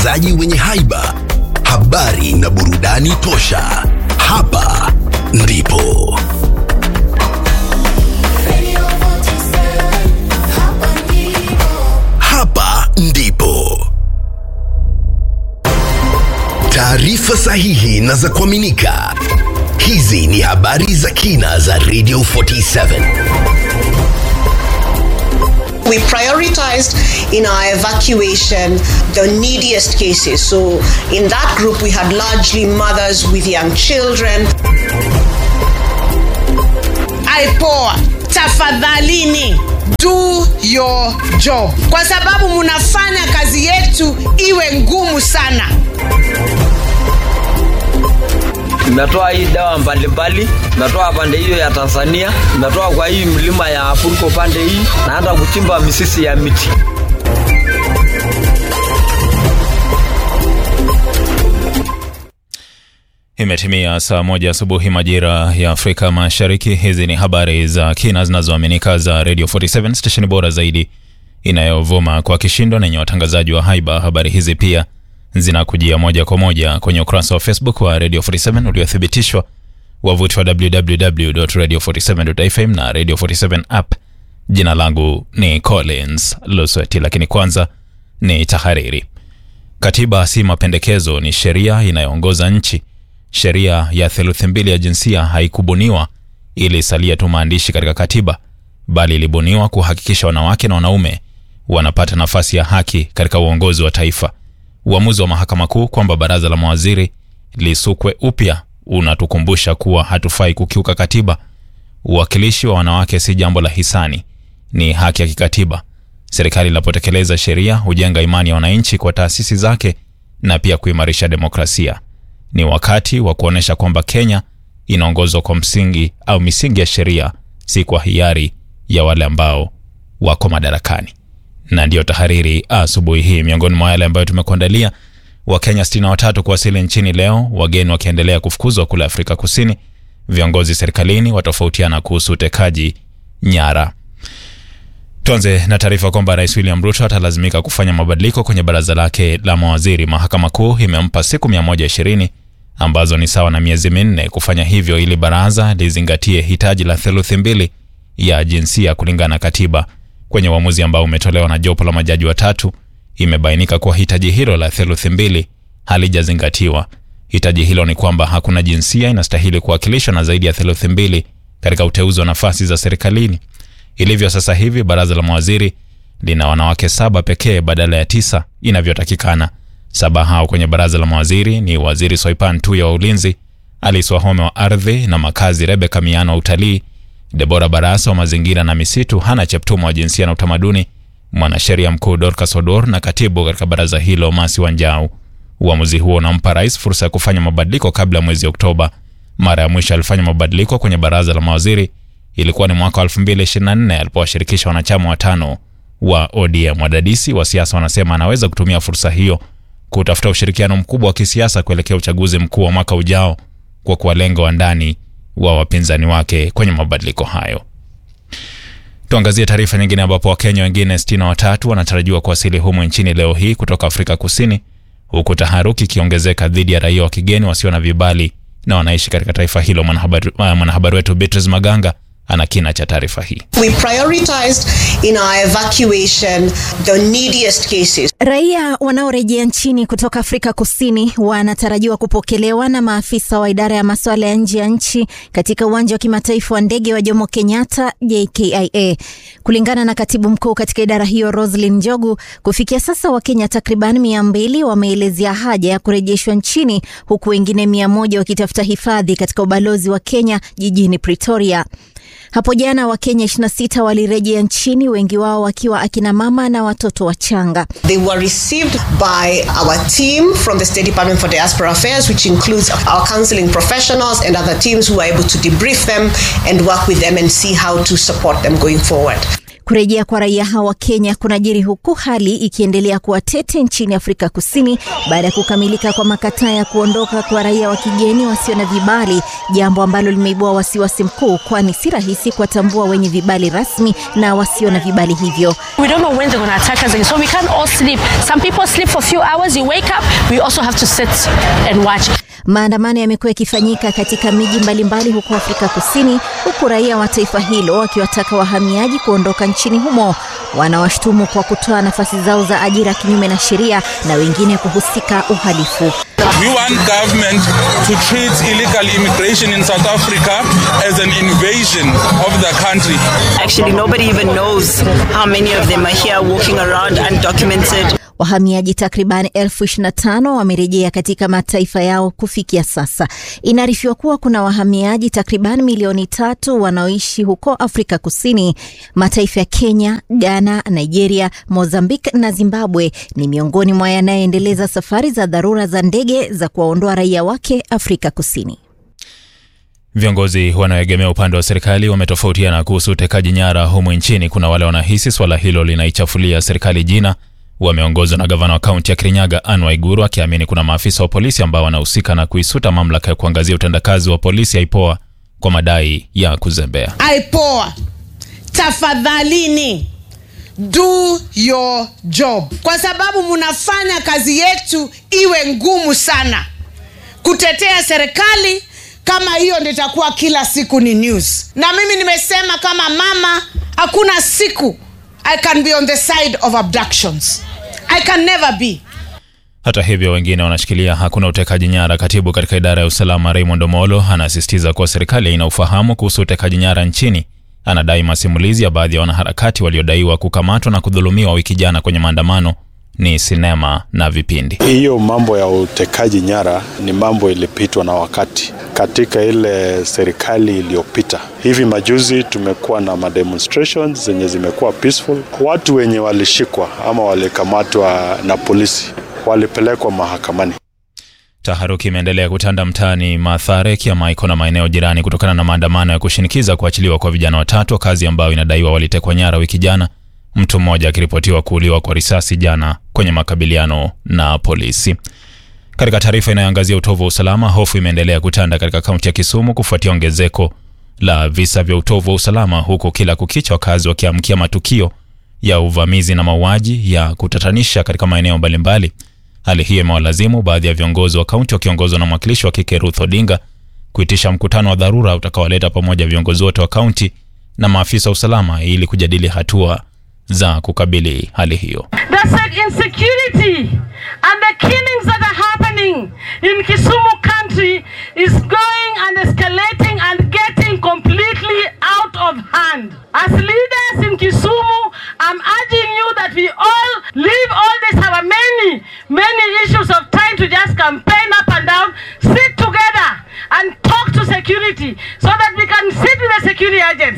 watangazaji wenye haiba, habari na burudani tosha. Hapa ndipo hapa ndipo taarifa sahihi na za kuaminika. Hizi ni habari za kina za Radio 47. We prioritized in our evacuation the neediest cases. So, in that group, we had largely mothers with young children. IPOA, tafadhalini do your job, kwa sababu munafanya kazi yetu iwe ngumu sana. Nimetoa hii dawa mbalimbali, nimetoa pande hiyo ya Tanzania, nimetoa kwa hii mlima ya Afuriko pande hii, na hata kuchimba misisi ya miti. Imetimia saa moja asubuhi majira ya Afrika Mashariki. Hizi ni habari za kina zinazoaminika za Radio 47 stesheni bora zaidi inayovuma kwa kishindo na yenye watangazaji wa haiba. Habari hizi pia zinakujia moja kwa moja kwenye ukurasa wa Facebook wa Radio 47 uliothibitishwa, wavuti wa www.radio47.fm na Radio 47 app. Jina langu ni Collins Lusweti, lakini kwanza ni tahariri. Katiba si mapendekezo, ni sheria inayoongoza nchi. Sheria ya theluthi mbili ya jinsia haikubuniwa ili isalie tu maandishi katika katiba, bali ilibuniwa kuhakikisha wanawake na wanaume wanapata nafasi ya haki katika uongozi wa taifa. Uamuzi wa mahakama kuu kwamba baraza la mawaziri lisukwe upya unatukumbusha kuwa hatufai kukiuka katiba. Uwakilishi wa wanawake si jambo la hisani, ni haki ya kikatiba. Serikali inapotekeleza sheria hujenga imani ya wananchi kwa taasisi zake na pia kuimarisha demokrasia. Ni wakati wa kuonyesha kwamba Kenya inaongozwa kwa msingi au misingi ya sheria, si kwa hiari ya wale ambao wako madarakani. Na ndiyo tahariri asubuhi hii. Miongoni mwa yale ambayo tumekuandalia: Wakenya 63 kuwasili nchini leo, wageni wakiendelea kufukuzwa kule Afrika Kusini. Viongozi serikalini watofautiana kuhusu utekaji nyara. Tuanze na taarifa kwamba Rais William Ruto atalazimika kufanya mabadiliko kwenye baraza lake la mawaziri. Mahakama Kuu imempa siku 120 ambazo ni sawa na miezi minne kufanya hivyo ili baraza lizingatie hitaji la theluthi mbili ya jinsia kulingana na katiba. Kwenye uamuzi ambao umetolewa na jopo la majaji watatu, imebainika kuwa hitaji hilo la theluthi mbili halijazingatiwa. Hitaji hilo ni kwamba hakuna jinsia inastahili kuwakilishwa na zaidi ya theluthi mbili katika uteuzi wa nafasi za serikalini. Ilivyo sasa hivi, baraza la mawaziri lina wanawake saba pekee badala ya tisa inavyotakikana. Saba hao kwenye baraza la mawaziri ni waziri Soipan Tuya wa ulinzi, Alice Wahome wa ardhi na makazi, Rebeka Miano wa utalii, Debora Barasa wa mazingira na misitu, Hana Cheptumo wa jinsia na utamaduni, mwanasheria mkuu Dorcas Odor na katibu katika baraza hilo Masi Wanjau. Uamuzi huo unampa rais fursa ya kufanya mabadiliko kabla ya mwezi Oktoba. Mara ya mwisho alifanya mabadiliko kwenye baraza la mawaziri ilikuwa ni mwaka wa 2024 alipowashirikisha wanachama watano wa ODM. Wadadisi wa siasa wanasema anaweza kutumia fursa hiyo kutafuta ushirikiano mkubwa wa kisiasa kuelekea uchaguzi mkuu wa mwaka ujao kwa kuwalenga wandani wa wapinzani wake kwenye mabadiliko hayo. Tuangazie taarifa nyingine ambapo Wakenya wengine 63 wanatarajiwa kuwasili humu nchini leo hii kutoka Afrika Kusini, huku taharuki ikiongezeka dhidi ya raia wa kigeni wasio na vibali na wanaishi katika taifa hilo. Mwanahabari mwanahabari wetu Beatrice Maganga ana kina cha taarifa hii. We prioritized in our evacuation the neediest cases. Raia wanaorejea nchini kutoka Afrika Kusini wanatarajiwa kupokelewa na maafisa wa idara ya masuala ya nje ya nchi katika uwanja wa kimataifa wa ndege wa Jomo Kenyatta JKIA. Kulingana na katibu mkuu katika idara hiyo Roslyn Njogu, kufikia sasa Wakenya takriban mia mbili wameelezea haja ya kurejeshwa nchini huku wengine mia moja wakitafuta hifadhi katika ubalozi wa Kenya jijini Pretoria. Hapo jana Wakenya 26 walirejea nchini, wengi wao wakiwa akina mama na watoto wachanga. They were received by our team from the State Department for Diaspora Affairs, which includes our counseling professionals and other teams who are able to debrief them and work with them and see how to support them going forward. Kurejea kwa raia hao wa Kenya kunajiri huku hali ikiendelea kuwa tete nchini Afrika Kusini baada ya kukamilika kwa makataa ya kuondoka kwa raia wa kigeni wasio na vibali, jambo ambalo limeibua wasiwasi mkuu, kwani si rahisi kuwatambua wenye vibali rasmi na wasio na vibali hivyo. We don't know when they're going to attack us again. So we can't all sleep. Some people sleep for a few hours. You wake up. We also have to sit and watch. Maandamano yamekuwa yakifanyika katika miji mbalimbali huko Afrika Kusini, huku raia wa taifa hilo wakiwataka wahamiaji kuondoka nchini humo. Wanawashtumu kwa kutoa nafasi zao za ajira kinyume na sheria na wengine kuhusika uhalifu. We want government to treat illegal immigration in South Africa as an invasion of the country. Actually, nobody even knows how many of them are here walking around undocumented. Wahamiaji takriban elfu ishirini na tano wamerejea katika mataifa yao kufikia sasa. Inaarifiwa kuwa kuna wahamiaji takriban milioni tatu wanaoishi huko Afrika Kusini. Mataifa ya Kenya, Ghana, Nigeria, Mozambique na Zimbabwe ni miongoni mwa yanayoendeleza safari za dharura za ndege za kuwaondoa raia wake Afrika Kusini. Viongozi wanaoegemea upande wa serikali wametofautiana kuhusu utekaji nyara humu nchini. Kuna wale wanahisi swala hilo linaichafulia serikali jina wameongozwa na gavana wa kaunti ya Kirinyaga Anne Waiguru akиamini kuna maafisa wa polisi ambao wanahusika na kuisuta mamlaka ya kuangazia utendakazi wa polisi IPOA kwa madai ya kuzembea. IPOA, tafadhalini do your job, kwa sababu mnafanya kazi yetu iwe ngumu sana. Kutetea serikali kama hiyo ndio itakuwa kila siku ni news, na mimi nimesema kama mama, hakuna siku I can be on the side of abductions. I can never be. Hata hivyo, wengine wanashikilia hakuna utekaji nyara. Katibu katika idara ya usalama Raymond Omolo anasisitiza kuwa serikali haina ufahamu kuhusu utekaji nyara nchini. Anadai masimulizi ya baadhi ya wanaharakati waliodaiwa kukamatwa na kudhulumiwa wiki jana kwenye maandamano ni sinema na vipindi. Hiyo mambo ya utekaji nyara ni mambo ilipitwa na wakati katika ile serikali iliyopita. Hivi majuzi tumekuwa na mademonstrations zenye zimekuwa peaceful. Watu wenye walishikwa ama walikamatwa na polisi walipelekwa mahakamani. Taharuki imeendelea kutanda mtaani Mathare, Kiamaiko na maeneo jirani kutokana na maandamano ya kushinikiza kuachiliwa kwa vijana watatu, kazi ambayo inadaiwa walitekwa nyara wiki jana, mtu mmoja akiripotiwa kuuliwa kwa risasi jana kwenye makabiliano na polisi. Katika taarifa inayoangazia utovu wa usalama, hofu imeendelea kutanda katika kaunti ya Kisumu kufuatia ongezeko la visa vya utovu wa usalama, huku kila kukicha wakazi wakiamkia matukio ya uvamizi na mauaji ya kutatanisha katika maeneo mbalimbali. Hali hiyo imewalazimu baadhi ya viongozi wa kaunti wakiongozwa na mwakilishi wa kike Ruth Odinga kuitisha mkutano wa dharura utakaowaleta pamoja viongozi wote wa kaunti na maafisa wa usalama ili kujadili hatua za kukabili hali hiyo. The insecurity and the killings that are happening in Kisumu country is going and escalating and getting completely out of hand. As leaders in Kisumu, I'm urging you that we all leave all this our many, many issues of trying to just campaign up and down, sit together and talk to security so that we can sit with the security agents.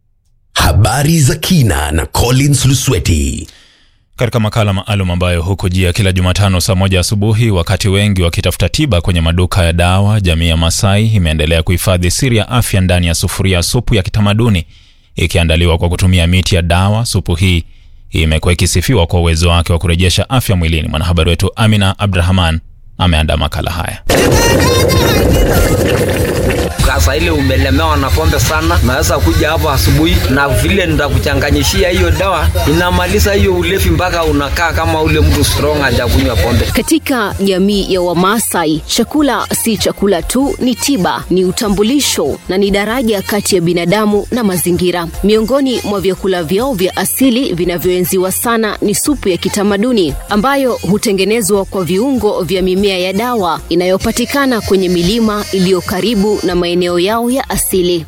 Habari za kina na Collins Lusweti. Katika makala maalum ambayo hukujia kila Jumatano saa moja asubuhi, wakati wengi wakitafuta tiba kwenye maduka ya dawa, jamii ya Masai imeendelea kuhifadhi siri ya afya ndani ya sufuria ya supu ya kitamaduni ikiandaliwa kwa kutumia miti ya dawa. Supu hii imekuwa ikisifiwa kwa uwezo wake wa kurejesha afya mwilini. Mwanahabari wetu Amina Abdrahman ameandaa makala haya. Sasa ile umelemewa na pombe sana, naweza kuja hapo asubuhi na vile nitakuchanganyishia hiyo dawa, inamaliza hiyo ulevi mpaka unakaa kama ule mtu strong hajakunywa pombe. Katika jamii ya Wamasai, chakula si chakula tu, ni tiba, ni utambulisho na ni daraja kati ya binadamu na mazingira. Miongoni mwa vyakula vyao vya asili vinavyoenziwa sana ni supu ya kitamaduni ambayo hutengenezwa kwa viungo vya mimea ya dawa inayopatikana kwenye milima iliyo karibu na maeneo yao ya asili.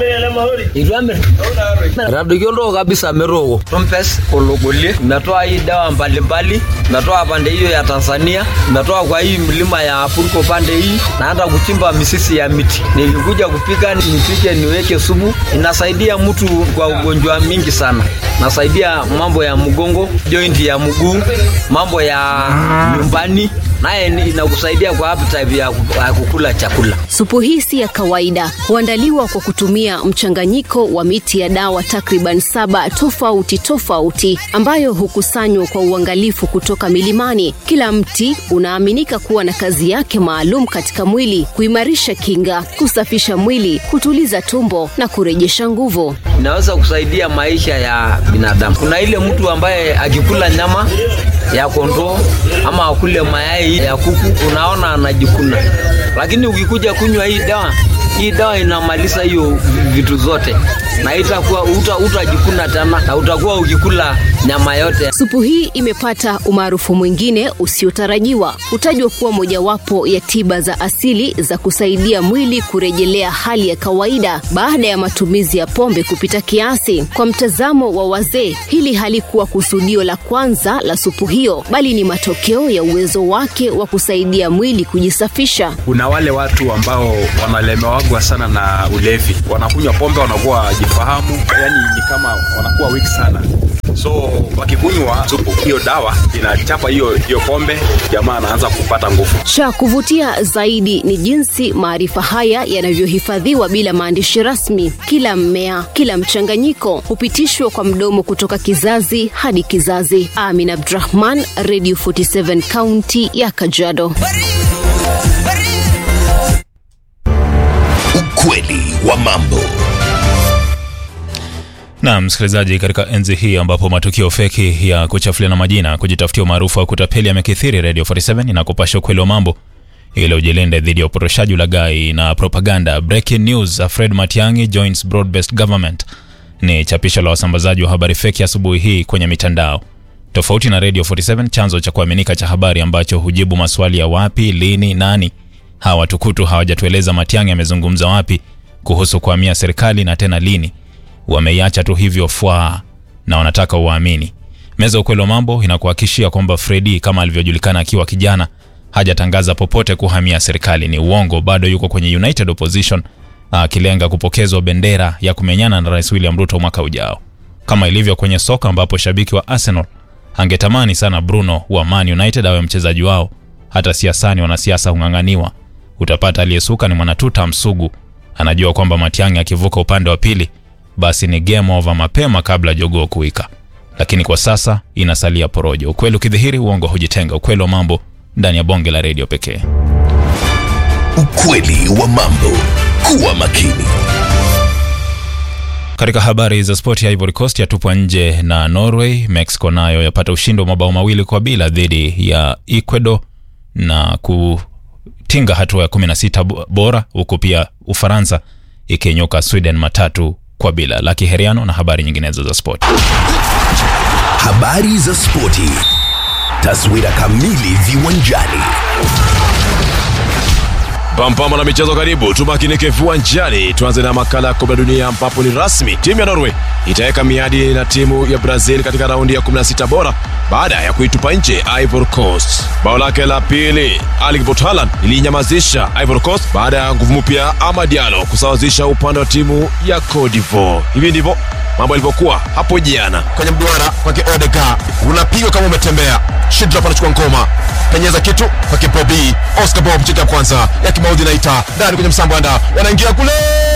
Radokiondo kabisa meroko rompes ologolie, imetoa hii dawa mbalimbali, imetoa pande hiyo ya Tanzania, imetoa kwa hii mlima ya Purko pande hii, na hata kuchimba misisi ya miti. Nilikuja kupika, nipike, niweke sumu, inasaidia mtu kwa ugonjwa mingi sana, nasaidia mambo ya mgongo, joint ya mguu, mambo ya nyumbani naye ni- inakusaidia kwa appetite ya ku- ya kukula chakula. Supu hii si ya kawaida, huandaliwa kwa kutumia mchanganyiko wa miti ya dawa takriban saba tofauti tofauti ambayo hukusanywa kwa uangalifu kutoka milimani. Kila mti unaaminika kuwa na kazi yake maalum katika mwili: kuimarisha kinga, kusafisha mwili, kutuliza tumbo na kurejesha nguvu. Inaweza kusaidia maisha ya binadamu. Kuna ile mtu ambaye akikula nyama ya kondoo ama akule mayai ya kuku, unaona anajikuna, lakini ukikuja kunywa hii dawa, hii dawa inamaliza hiyo vitu zote na itakuwa uta, utajikuna tena na utakuwa ukikula nyama yote. Supu hii imepata umaarufu mwingine usiotarajiwa. Hutajwa kuwa mojawapo ya tiba za asili za kusaidia mwili kurejelea hali ya kawaida baada ya matumizi ya pombe kupita kiasi. Kwa mtazamo wa wazee, hili halikuwa kusudio la kwanza la supu hiyo, bali ni matokeo ya uwezo wake wa kusaidia mwili kujisafisha. kuna wale watu ambao wanalemewagwa sana na ulevi wanakunywa pombe wanakuwa jifahamu yani ni kama wanakuwa weak sana so wakikunywa supu hiyo dawa inachapa hiyo hiyo pombe jamaa anaanza kupata nguvu Cha kuvutia zaidi ni jinsi maarifa haya yanavyohifadhiwa bila maandishi rasmi. Kila mmea, kila mchanganyiko hupitishwa kwa mdomo kutoka kizazi hadi kizazi. Amin Abdrahman, Radio 47 kaunti ya Kajiado. Ukweli wa mambo. na msikilizaji, katika enzi hii ambapo matukio feki ya kuchafuliana majina, kujitafutia umaarufu wa kutapeli yamekithiri, Radio 47 inakupasha ukweli wa mambo ili ujilinde dhidi ya upotoshaji, ulaghai na propaganda. Breaking news: Fred Matiang'i joins broad-based government ni chapisho la wasambazaji wa habari feki asubuhi hii kwenye mitandao. Tofauti na Radio 47, chanzo cha kuaminika cha habari ambacho hujibu maswali ya wapi, lini, nani, hawa watukutu hawajatueleza Matiang'i amezungumza wapi kuhusu kuhamia serikali na tena lini wameiacha tu hivyo fwa na wanataka uwaamini. Meza ya ukweli wa mambo inakuhakikishia kwamba Fredi kama alivyojulikana akiwa kijana hajatangaza popote kuhamia serikali. Ni uongo, bado yuko kwenye United Opposition akilenga kupokezwa bendera ya kumenyana na Rais William Ruto mwaka ujao, kama ilivyo kwenye soka ambapo shabiki wa Arsenal angetamani sana Bruno wa Man United awe mchezaji wao. Hata siasani wanasiasa hung'ang'aniwa. Utapata aliyesuka ni mwanatuta msugu, anajua kwamba Matiang'i akivuka upande wa pili basi ni game over mapema kabla jogoo kuwika. Lakini kwa sasa inasalia porojo. Ukweli ukidhihiri, uongo hujitenga. Ukweli wa mambo ndani ya bonge la redio pekee. Ukweli wa mambo. Kuwa makini. Katika habari za spoti, ya Ivory Coast yatupwa nje na Norway. Mexico nayo yapata ushindi wa mabao mawili kwa bila dhidi ya Ecuador na kutinga hatua ya 16 bo- bora, huku pia Ufaransa ikinyuka Sweden matatu kwa bila. Laki Heriano na habari nyinginezo za spoti. Habari za spoti. Taswira kamili viwanjani. Pampama na michezo karibu, tumakinike viwanjani. Tuanze na makala ya kombe la dunia ambapo ni rasmi timu ya Norway itaweka miadi na timu ya Brazil katika raundi ya 16 bora baada ya kuitupa nje Ivory Coast. Bao lake la pili Erling Braut Haaland ilinyamazisha Ivory Coast baada ya nguvu mpya Amad Diallo kusawazisha upande wa timu ya Cote d'Ivoire. Hivi ndivyo mambo yalivyokuwa hapo jana kwenye mduara kwake Odega, unapigwa kama umetembea. Shidrap anachukua ngoma, penyeza kitu kwake Bobi Oscar Bob, cheki ya kwanza ya kimaudhi naita ndani kwenye msambwanda, wanaingia kule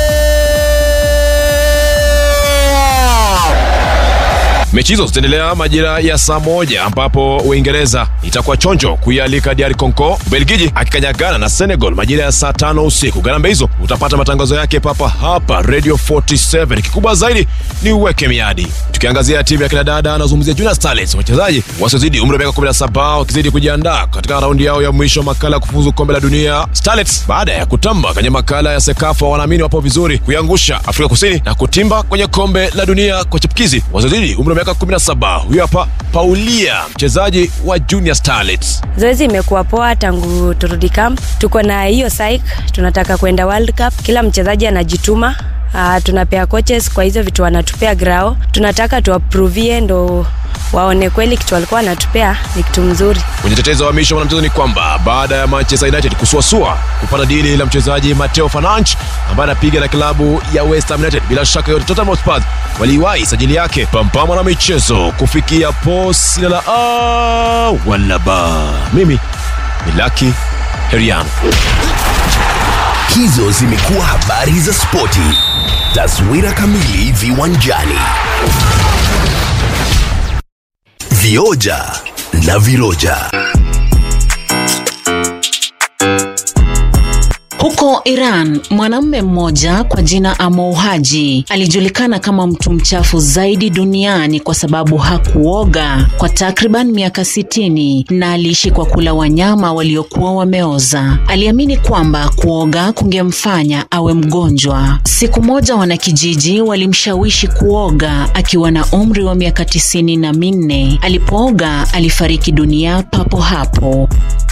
Mechi hizo zitaendelea majira ya saa moja ambapo Uingereza itakuwa chonjo kuialika DR Congo, Ubelgiji akikanyagana na Senegal majira ya saa tano usiku. Garambe hizo utapata matangazo yake papa hapa Radio 47. Kikubwa zaidi ni uweke miadi. Tukiangazia timu ya kina dada, anazungumzia Junior Starlets, wachezaji wasiozidi umri wa miaka 17 wakizidi kujiandaa katika raundi yao ya mwisho makala ya kufuzu kombe la dunia. Starlets baada ya kutamba kwenye makala ya Sekafa wanaamini wapo vizuri kuiangusha Afrika Kusini na kutimba kwenye kombe la dunia kwa chipukizi wasiozidi umri wa miaka 17. Huyu hapa Paulia, mchezaji wa Junior Starlets. Zoezi imekuwa poa tangu turudi camp. Tuko na hiyo psych, tunataka kwenda World Cup. Kila mchezaji anajituma. Uh, tunapea coaches kwa hizo vitu wanatupea grao, tunataka tuwaprovie ndo waone kweli kitu walikuwa wanatupea ni kitu mzuri. Kwenye tetezo wa misho mwanamchezo ni kwamba baada ya Manchester United kusuasua kupata dili la mchezaji Mateo Fernandes ambaye anapiga na klabu ya West Ham United, bila shaka yote Tottenham Hotspur waliwahi sajili yake. Pampama na michezo kufikia posi la a wala ba. Mimi milaki heriano Hizo zimekuwa habari za spoti. Taswira kamili viwanjani. Vioja na viroja. Huko Iran, mwanamume mmoja kwa jina Amou Haji alijulikana kama mtu mchafu zaidi duniani kwa sababu hakuoga kwa takriban miaka sitini na aliishi kwa kula wanyama waliokuwa wameoza. Aliamini kwamba kuoga kungemfanya awe mgonjwa. Siku moja wanakijiji walimshawishi kuoga akiwa na umri wa miaka tisini na minne. Alipooga alifariki dunia papo hapo.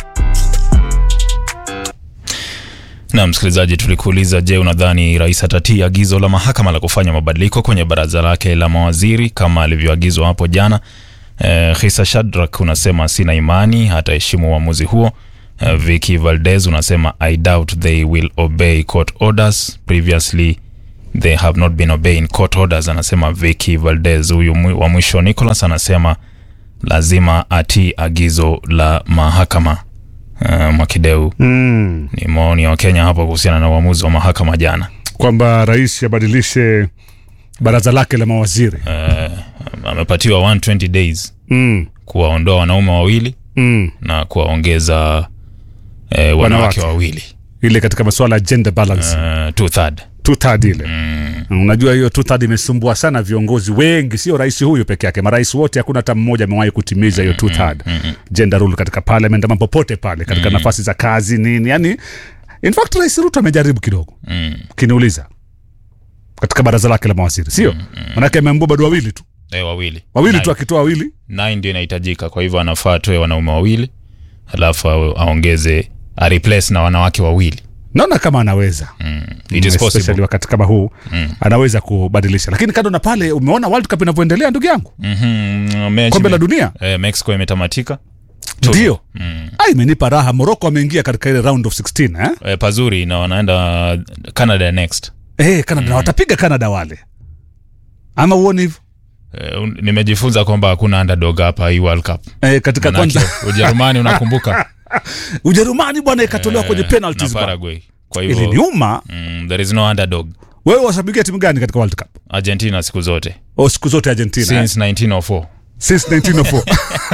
Na msikilizaji, tulikuuliza, je, unadhani rais atatii agizo la mahakama la kufanya mabadiliko kwenye baraza lake la mawaziri kama alivyoagizwa hapo jana? Eh, Khisa Shadrack unasema sina imani hataheshimu uamuzi huo. Eh, Vicky Valdez unasema I doubt they will obey court orders previously they have not been obeying court orders. Anasema Vicky Valdez. Huyu mwi- wa mwisho Nicholas anasema lazima atii agizo la mahakama. Uh, Mwakideu Mm. ni maoni ya Wakenya hapo kuhusiana na uamuzi wa mahakama jana. kwamba rais abadilishe baraza lake la mawaziri Uh, amepatiwa 120 days mm. kuwaondoa wanaume wawili Mm. na kuwaongeza eh, wanawake Wanawake. wawili ile katika masuala ya gender balance uh, two third. two third ile mm. unajua hiyo two third imesumbua sana viongozi wengi sio rais huyu peke yake marais wote hakuna hata mmoja amewahi kutimiza hiyo two third gender rule katika parliament ama popote pale katika Mm. nafasi za kazi nini yani in fact rais ruto amejaribu kidogo Mm. ukiniuliza katika baraza lake la mawaziri sio manake ameambua bado wawili tu Eh, wawili wawili Nine. tu akitoa wawili Nine ndio inahitajika, kwa hivyo anafaa atoe wanaume wawili alafu awe- aongeze a replace na wanawake wawili. naona kama anaweza mm. It is Especially possible. wakati kama huu Mm. anaweza kubadilisha lakini kando na pale umeona world cup inavyoendelea ndugu yangu Mhm, mechi Kombe la ime- dunia? eh, Mexico imetamatika ndio ah, imenipa raha moroko ameingia katika ile round of 16 eh? eh, pazuri na wanaenda Canada next. Eh, Canada na watapiga Canada wale ama uoni hivyo Eh, un- nimejifunza kwamba hakuna underdog hapa hii World Cup. eh, katika Manake, kwanza Ujerumani unakumbuka Ujerumani bwana ikatolewa kwenye Eh, penalties na bwana. Paraguay. Kwa hivyo iliniuma mm, there is no underdog. wewe washabikia timu gani katika world cup Argentina siku zote o siku zote argentina eh? since 1904 since 1904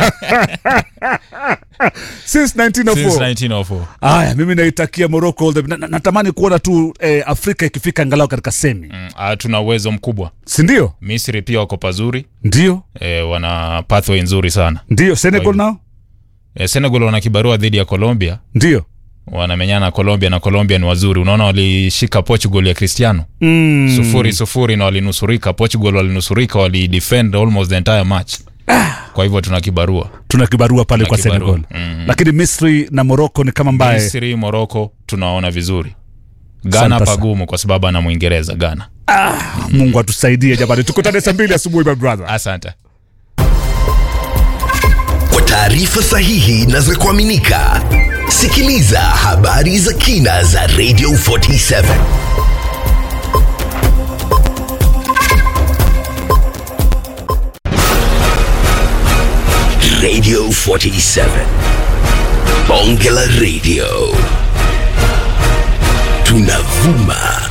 since 1904 since 1904 Aya, mimi naitakia Morocco all the na, na, natamani kuona tu eh, Afrika ikifika angalau katika semi mm, ah, tuna uwezo mkubwa si ndio? Misri pia wako pazuri Ndio, eh, wana pathway nzuri sana ndio. Senegal Kwa hivyo- nao eh, Senegal wana kibarua dhidi ya Colombia ndio. wanamenyana na Colombia na Colombia ni wazuri unaona walishika Portugal ya Cristiano Mm. sufuri sufuri na walinusurika Portugal walinusurika walidefend almost the entire match kwa hivyo tuna kibarua Tuna kibarua pale Tuna kwa kibarua. Senegal Mm. lakini Misri na Morocco ni kama mbaye Misri Morocco tunaona vizuri Asante Ghana sana. pagumu kwa sababu ana Mwingereza Ghana Mungu atusaidie jamani, tukutane saa mbili asubuhi my brother. asante Kwa taarifa sahihi na za kuaminika, sikiliza habari za kina za Radio 47 Radio 47 Bonge la Radio tunavuma